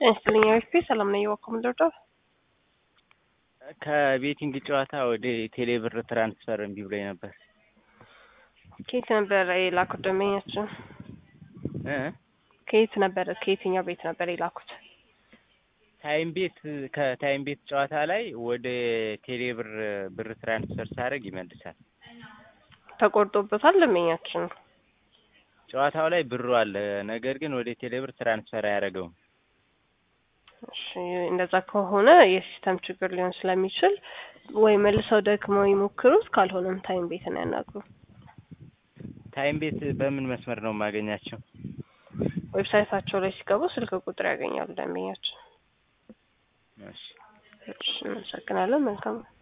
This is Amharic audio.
ጤና ይስጥልኝ አሪፍ ሰላም ነኝ። ዋኮ ምንድርደው ከቤቲንግ ጨዋታ ወደ ቴሌብር ትራንስፈር እምቢ ብሎኝ ነበር። ከየት ነበረ የላኩት ደንበኛችን? እ ከየት ነበረ ከየትኛው ቤት ነበር የላኩት? ታይም ቤት ከታይም ቤት ጨዋታ ላይ ወደ ቴሌብር ብር ትራንስፈር ሳደርግ ይመልሳል። ተቆርጦበታል ደንበኛችን። ጨዋታው ላይ ብሩ አለ፣ ነገር ግን ወደ ቴሌብር ትራንስፈር አያደርገውም። እሺ እንደዛ ከሆነ የሲስተም ችግር ሊሆን ስለሚችል ወይ መልሰው ደክመው ይሞክሩት፣ ካልሆነም ታይም ቤትን ያናግሩ። ታይም ቤት በምን መስመር ነው የማገኛቸው? ዌብሳይታቸው ላይ ሲገቡ ስልክ ቁጥር ያገኛሉ ደንበኛችን። እሺ እሺ እናመሰግናለን። መልካም